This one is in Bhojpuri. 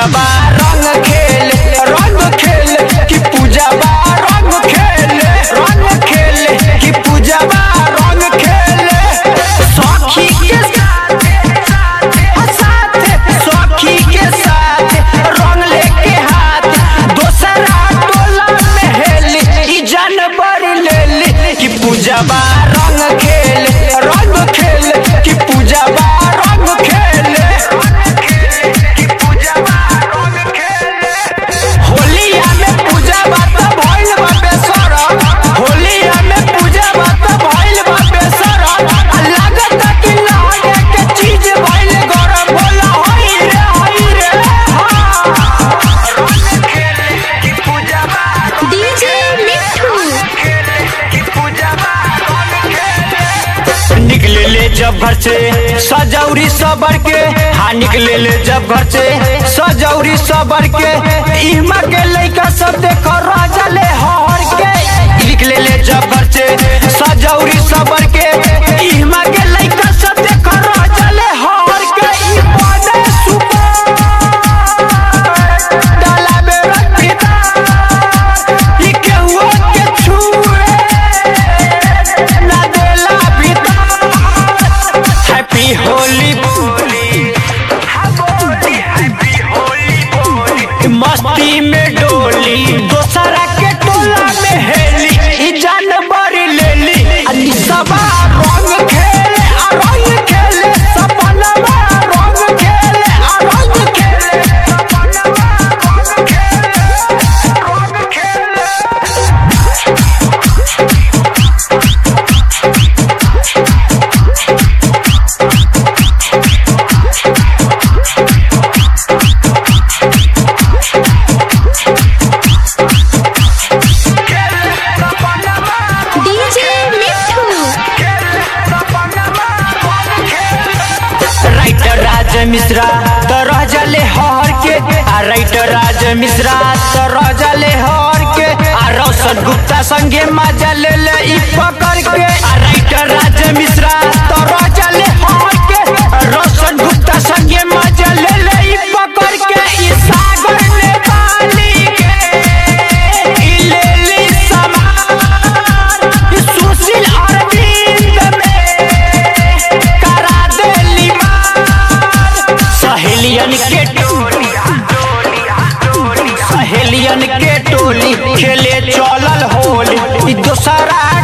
पूजाबा रंग खेले रंग खेले कि पूजाबा रंग खेले रंग खेले कि पूजाबा रंग खेले सखी के साथ साथ सखी के साथ रंग लेके हाथ दोसरा टोला में हेली ई जानवर लेली कि पूजाबा रंग खेले रंग खेले कि पूजाबा रंग खेले कि पूजाबा रंग खेले होलिया में पूजा बात भइल बा बेसरम होलिया में पूजा बात भइल बा बेसरम आ लागत कि लागे के चीज भइल गरम बोला होई रे होई रे हाँ रंग खेले कि पूजा बा डीजे मिठू कि पूजा बा रंग खेले निकले ले जब घर से सजौरी सबर के हाँ निकले ले जब घर से सजौरी सबर के इमा के लइका सब देखो राजा ले हर के निकले ले जब घर से सजौरी सबर के इमा के लइका सब देखो राजा ले हर के ई बने सुपर डाला में रख ई केहुआ के छुए ना देला भीतर हैप्पी होली बोली हैप्पी होली बोली मस्ती में डोली दोसरा के टोला में हेली ई जानवर लेली अली सबा रंग खेले आ रंग खेले सपनवा रंग खेले आ रंग खेले सपनवा रंग खेले रंग खेले डीजे मिठू राइटर राज मिश्रा तो रह जले हर के आ राइटर राज मिश्रा तो रह जले हर के आ रोशन गुप्ता संगे मजा ले ले ई पकड़ के आ राइटर राज मिश्रा तो रह जले हर के आ रोशन गुप्ता संगे मजा ले ले ई पकड़ के ई सागर नेपाली के ई ले ली समान ई सुशील अरविंद में करा देली मार सहेलियन के टोली सहेलियन के टोली खेले चलल होली ई दोसरा